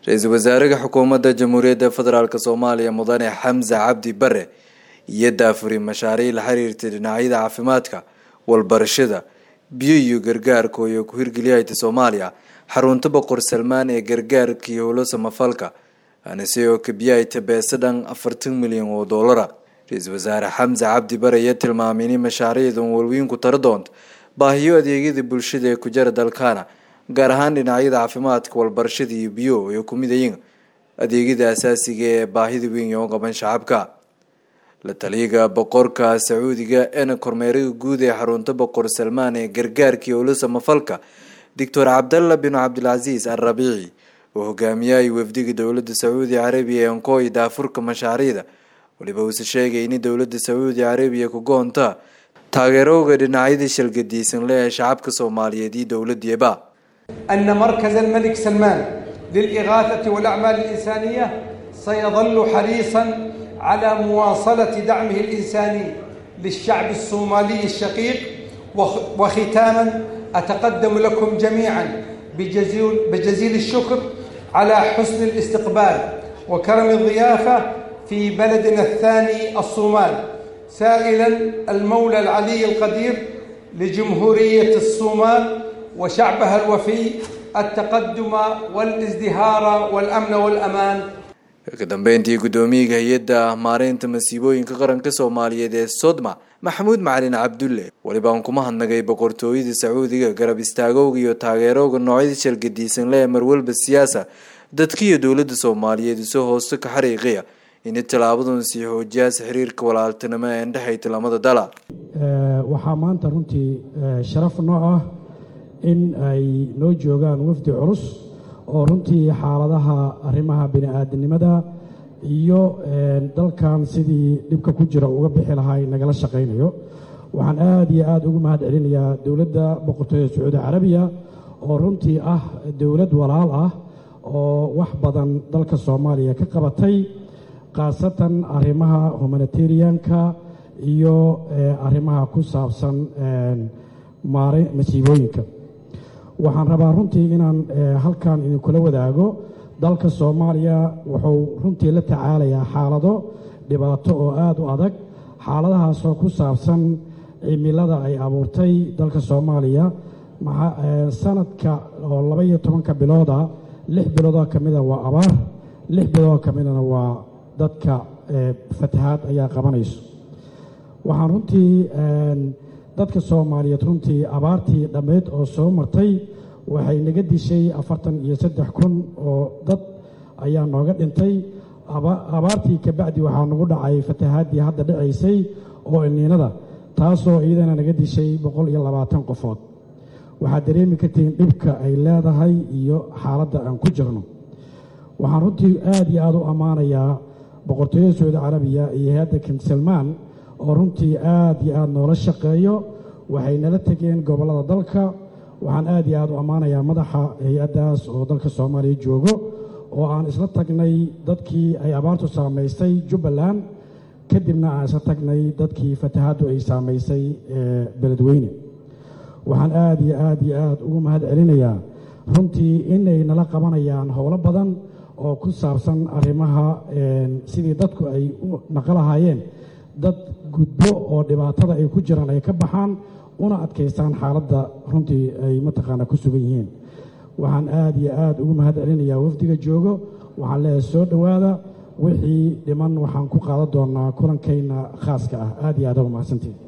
ra-iisul wasaaraha xukuumadda jamhuuriyadda federaalk soomaaliya mudane xamse cabdi bare iyo daafuri mashaariic la xiriirtay dhinacyada caafimaadka walbarashada biyo iyo gargaarka iyo ku hirgeliyahayta soomaaliya xarunta boqor salmaan ee gargaarka iyo howlo samafalka anise oo kabiyahayta beese dhan afartan milyan oo doolara ra-iisul wasaare xamse cabdi bare ayaa tilmaamay inay mashaariicdan walweyn ku tara doonto baahiyo adeegyada bulshada ee ku jara dalkaana gaar ahaan dhinacyada caafimaadka walbarashada iyo biyo ay ku mid ayiin adeegyada asaasiga ee baahida weyn oo qaban shacabka la taliyaga boqorka sacuudiga eena kormeeraga guud ee xarunta boqor salmaan ee gargaarka iyo howlo samafalka doctor cabdalla bin cabdilcasiis al rabiici oo hogaamiyahaya wafdiga dowladda sacuudi carabiya ee ankooy daafurka mashaariicda waliba uuse sheegay in dowladda sacuudi carabiya ku goonta taageerooga dhinacyada shalgadiisan le ee shacabka soomaaliyeed iyo dowladdiiba أن مركز الملك سلمان للإغاثة والأعمال الإنسانية سيظل حريصا على مواصلة دعمه الإنساني للشعب الصومالي الشقيق وختاما أتقدم لكم جميعا بجزيل, بجزيل الشكر على حسن الاستقبال وكرم الضيافة في بلدنا الثاني الصومال سائلا المولى العلي القدير لجمهورية الصومال وشعبها الوفي التقدم والازدهار والأمن والأمان ka dambeyntii guddoomiyaga hay-adda maareynta masiibooyinka qaranka soomaaliyeed ee sodma maxamuud macalin cabdulle walibaan kuma hadnagay boqortooyada sacuudiga garab istaagowga iyo taageerooga noocyada shalgadiisan le ee marwalba siyaasa dadka iyo dowladda soomaaliyeed isoo hoosta ka xariiqiya inay tallaabadan sii xoojiyaasa xiriirka walaaltinimo ee indhexayta lamada dala waxaa maanta runtii sharaf noo ah in ay noo joogaan wafdi culus oo runtii xaaladaha arrimaha bini-aadamnimada iyo dalkan sidii dhibka ku jira uga bixi lahaa nagala shaqaynayo waxaan aad iyo aad ugu mahad celinayaa dowladda boqortooyada sacuudi carabiya oo runtii ah dowlad walaal ah oo wax badan dalka soomaaliya ka qabatay khaasatan arrimaha humanitarianka iyo arrimaha ku saabsan maare masiibooyinka waxaan rabaa runtii inaan halkan idinkula wadaago dalka soomaaliya wuxuu runtii la tacaalayaa xaalado dhibaato oo aada u adag xaaladahaasoo ku saabsan cimilada ay abuurtay dalka soomaaliya sanadka oo laba iyo tobanka bilooda lix biloodoo ka mida waa abaar lix biloodoo ka midana waa dadka fatahaad ayaa qabanayso waxaan runtii dadka soomaaliyeed runtii abaartii dhammayd oo soo martay waxay naga dishay afartan iyo saddex kun oo dad ayaa nooga dhintay abaartii kabacdi waxaa nagu dhacay fatahaaddii hadda dhacaysay oo ilniinada taasoo iyadana naga dishay boqol iyo labaatan qofood waxaad dareemi kartiin dhibka ay leedahay iyo xaaladda aan ku jirno waxaan runtii aad iyo aad u ammaanayaa boqortooyada sacuudi carabiya iyo hay-adda king salmaan oo runtii aad iyo aad noola shaqeeyo waxay nala tegeen gobollada dalka waxaan aad iyo aad u ammaanayaa madaxa hay-addaas oo dalka soomaaliya joogo oo aan isla tagnay dadkii ay abaartu saamaysay jubbaland kadibna aan isla tagnay dadkii fatahaaddu ay saamaysay beledweyne waxaan aad iyo aad iyo aad ugu mahad celinayaa runtii inay nala qabanayaan howlo badan oo ku saabsan arrimaha sidii dadku ay u naqalahaayeen dad gudbo oo dhibaatada ay ku jiraan ay ka baxaan una adkaystaan xaaladda runtii ay mataqaanaa ku sugan yihiin waxaan aad iyo aad ugu mahad celinayaa wafdiga joogo waxaan leeyahay soo dhowaada wixii dhiman waxaan ku qaadan doonaa kulankayna khaaska ah aad iyo aad uga mahadsantiin